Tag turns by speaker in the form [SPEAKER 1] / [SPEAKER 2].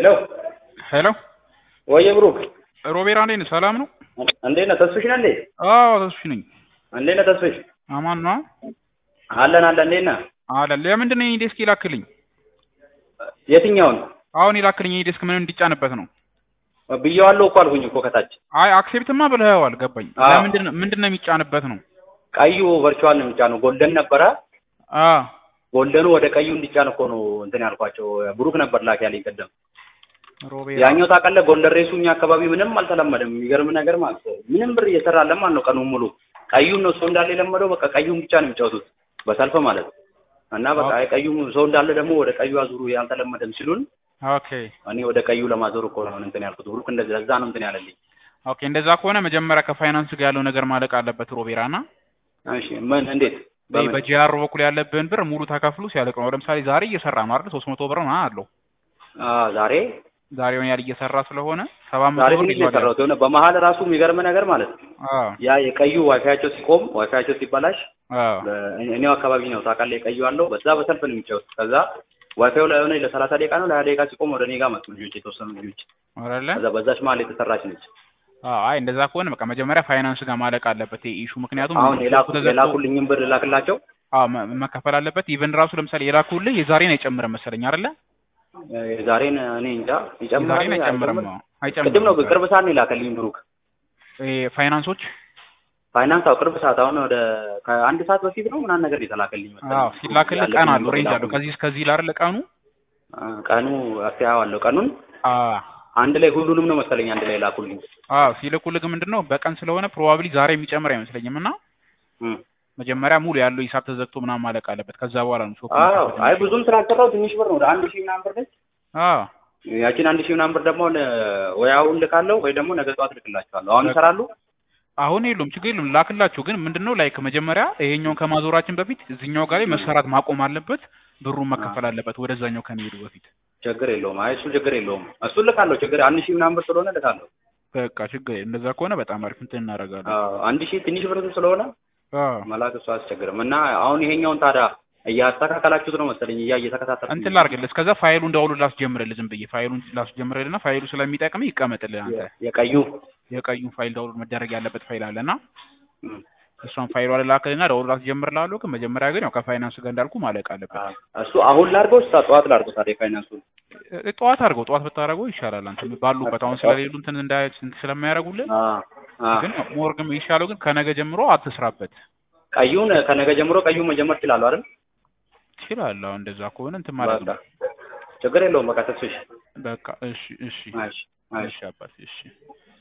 [SPEAKER 1] ሄሎ
[SPEAKER 2] ሄሎ
[SPEAKER 1] ወየ ብሩክ
[SPEAKER 2] ሮቤራ እንዴት ነህ? ሰላም ነው?
[SPEAKER 1] እንዴት ነህ? ተስፍሽ ነህ እንዴ?
[SPEAKER 2] አዎ ተስፍሽ ነኝ።
[SPEAKER 1] እንዴት ነህ ተስፍሽ?
[SPEAKER 2] አማን ነው?
[SPEAKER 1] አለን አለን። እንዴት ነህ?
[SPEAKER 2] አለ ለምንድን ነው የኔ ዴስክ ይላክልኝ?
[SPEAKER 1] የትኛውን
[SPEAKER 2] አሁን ይላክልኝ የኔ ዴስክ ምን እንዲጫንበት ነው?
[SPEAKER 1] ብዬዋለሁ እኮ አልኩኝ እኮ ከታች።
[SPEAKER 2] አይ አክሴፕትማ ብለኸዋል፣ ገባኝ።
[SPEAKER 1] አዎ።
[SPEAKER 2] ለምንድን ነው ምንድን ነው የሚጫንበት ነው?
[SPEAKER 1] ቀዩ ቨርቹዋል ነው የሚጫነው። ጎልደን ነበረ።
[SPEAKER 2] አ
[SPEAKER 1] ጎልደኑ ወደ ቀዩ እንዲጫን እኮ ነው እንትን ያልኳቸው። ብሩክ ነበር ላክ ያለኝ ቀደም።
[SPEAKER 2] ሮቤራ
[SPEAKER 1] ያኛው ታውቃለህ፣ ጎልደን ሬሱ እኛ አካባቢ ምንም አልተለመደም። የሚገርም ነገር ማለት ነው። ምንም ብር እየሰራለን ማለት ነው ቀኑን ሙሉ። ቀዩን ነው ሰው እንዳለ የለመደው። በቃ ቀዩን ብቻ ነው የሚጫወቱት በሰልፍ ማለት ነው። እና በቃ አይ ቀዩ ሰው እንዳለ ደግሞ ወደ ቀዩ አዙሩ ያልተለመደም ሲሉን
[SPEAKER 2] ኦኬ
[SPEAKER 1] እኔ ወደ ቀዩ ለማዞር እኮ ነው እንትን ያልኩት። ብሩክ እንደዛ እዛ ነው እንትን ያለልኝ።
[SPEAKER 2] ኦኬ እንደዛ ከሆነ መጀመሪያ ከፋይናንስ ጋር ያለው ነገር ማለቅ አለበት ሮቤራ እና
[SPEAKER 1] እሺ ምን እንዴት
[SPEAKER 2] በይ
[SPEAKER 1] በምን?
[SPEAKER 2] በጂአር በኩል ያለብህን ብር ሙሉ ተከፍሎ ሲያልቅ ነው። ለምሳሌ ዛሬ እየሰራ ነው አይደል? 300 ብር ነው አለው።
[SPEAKER 1] አዎ ዛሬ
[SPEAKER 2] ዛሬውን ያህል እየሰራ ስለሆነ 700
[SPEAKER 1] ዛሬ
[SPEAKER 2] ብር
[SPEAKER 1] ትንሽ ነው
[SPEAKER 2] ይዟል።
[SPEAKER 1] የሰራሁት። የሆነ በመሀል ራሱ የሚገርም ነገር ማለት ነው
[SPEAKER 2] አዎ
[SPEAKER 1] ያ የቀዩ ዋይፋያቸው ሲቆም ዋይፋያቸው ሲበላሽ
[SPEAKER 2] አዎ
[SPEAKER 1] በ- እኔው አካባቢ ነው ታውቃለህ፣ የቀዩ አለው በዛ በሰልፍ ነው የሚጫወት። ከዛ ዋይፋዩ ላይ ሆነ ለሰላሳ ደቂቃ ነው ለሀያ ደቂቃ ሲቆም ወደ እኔ ጋር መጡ ልጆች፣ የተወሰኑ ልጆች።
[SPEAKER 2] አይደለ?
[SPEAKER 1] ከዛ በዛች መሀል የተሰራች ነች።
[SPEAKER 2] አዎ አይ እንደዛ ከሆነ በቃ መጀመሪያ ፋይናንስ ጋር ማለቅ አለበት ይሄ ኢሹ። ምክንያቱም
[SPEAKER 1] አሁን የላኩ
[SPEAKER 2] ተዘግቶ-
[SPEAKER 1] የላኩልኝም ብር ላክላቸው
[SPEAKER 2] አዎ መ- መከፈል አለበት። ኢቨን ራሱ ለምሳሌ የላኩልህ የዛሬን አይጨምርም መሰለኝ አይደለ?
[SPEAKER 1] ዛሬን እኔ እንጃ ይጨምራል
[SPEAKER 2] የዛሬን አይጨምርም።
[SPEAKER 1] አይጨምርም?
[SPEAKER 2] አዎ አይጨምርም።
[SPEAKER 1] ቅድም ነው ቅርብ ሰዓት ነው የላከልኝ ብሩክ።
[SPEAKER 2] ይሄ ፋይናንሶች
[SPEAKER 1] ፋይናንስ አው ቅርብ ሰዓት አሁን ወደ ከአንድ ሰዓት በፊት ነው ምናምን ነገር የተላከልኝ መሰለኝ።
[SPEAKER 2] አዎ ሲላክልህ
[SPEAKER 1] ያለብኝ
[SPEAKER 2] ቀን አለው
[SPEAKER 1] ብር
[SPEAKER 2] ሬንጅ አለው።
[SPEAKER 1] ላኩልኝ።
[SPEAKER 2] ከዚህ እስከዚህ ላርለ ቀኑ
[SPEAKER 1] አ፣ ቀኑ አስተያየዋለሁ ቀኑን
[SPEAKER 2] አዎ
[SPEAKER 1] አንድ ላይ ሁሉንም ነው መሰለኝ አንድ ላይ ላኩልኝ።
[SPEAKER 2] አዎ ሲልኩልህ ግን ምንድን ነው በቀን ስለሆነ ፕሮባብሊ ዛሬ የሚጨምር አይመስለኝም እና
[SPEAKER 1] እም።
[SPEAKER 2] መጀመሪያ ሙሉ ያለው ሂሳብ ተዘግቶ ምናምን ማለቅ አለበት። ከዛ በኋላ ነው ሾፕ
[SPEAKER 1] አዎ
[SPEAKER 2] መከፈት
[SPEAKER 1] አይ
[SPEAKER 2] የሚችለው።
[SPEAKER 1] ብዙም ስላልሰራው ትንሽ ብር ነው ወደ አንድ ሺህ ምናምን ብር ነች።
[SPEAKER 2] አዎ
[SPEAKER 1] ያችን አንድ ሺህ ምናምን ብር ደግሞ ለ- ወይ አሁን ልካለሁ ወይ ደግሞ ነገ ጠዋት ልክላቸዋለሁ። አሁን ይሰራሉ።
[SPEAKER 2] አሁን የሉም ችግር የሉም ላክላችሁ። ግን ምንድነው ላይክ መጀመሪያ ይሄኛውን ከማዞራችን በፊት እዚህኛው ጋር ላይ መሰራት ማቆም አለበት። ብሩን መከፈል አለበት ወደዛኛው ከመሄዱ በፊት።
[SPEAKER 1] ችግር የለውም። አይ እሱ ችግር የለውም። እሱን ልካለሁ። ችግር አንድ ሺህ ምናምን ብር ስለሆነ ልካለሁ።
[SPEAKER 2] በቃ ችግር የለም። እንደዛ ከሆነ በጣም አሪፍ እንትን እናደርጋለን።
[SPEAKER 1] አዎ አንድ ሺህ ትንሽ ብር ስለሆነ
[SPEAKER 2] አዎ
[SPEAKER 1] መላክ እሱ አያስቸግርም። እና አሁን ይሄኛውን ታዲያ እያስተካከላችሁት ነው መሰለኝ እያ እየተከታተልኩ
[SPEAKER 2] እንትን ላድርግልህ። እስከዛ ፋይሉን ዳውንሎድ ላስጀምርልህ ዝም ብዬ ፋይሉን ላስጀምርልህና ፋይሉ ስለሚጠቅምህ ይቀመጥልህ አንተ
[SPEAKER 1] የቀዩ
[SPEAKER 2] የቀዩን ፋይል ዳውንሎድ መደረግ ያለበት ፋይል አለና
[SPEAKER 1] እም።
[SPEAKER 2] እሷን ፋይሏ ልላክልና ዳውንሎድ ላስጀምርልሃለሁ። ግን መጀመሪያ ግን ያው ከፋይናንስ ጋር እንዳልኩ ማለቅ አለበት።
[SPEAKER 1] አዎ። እሱ አሁን ላድርገው እሳ ጠዋት ላድርገው ታዲያ ፋይናንሱን
[SPEAKER 2] እ- ጠዋት አድርገው ጠዋት ብታደርገው ይሻላል። አንተ ባሉበት አሁን ስለሌሉ እንትን እንዳይ እንትን ስለማያደርጉልህ
[SPEAKER 1] አዎ አዎ
[SPEAKER 2] ግን ሞር ግን ይሻለው ግን ከነገ ጀምሮ አትስራበት።
[SPEAKER 1] ቀዩን ከነገ ጀምሮ ቀዩን መጀመር እችላለሁ አይደል?
[SPEAKER 2] ትችላለህ። አሁን እንደዛ ከሆነ እንትን ማለት ነው።
[SPEAKER 1] በቃ ችግር የለውም። በቃ ተስፍሽ
[SPEAKER 2] በቃ እሺ፣ እሺ፣
[SPEAKER 1] እሺ እሺ
[SPEAKER 2] እሺ አባት እሺ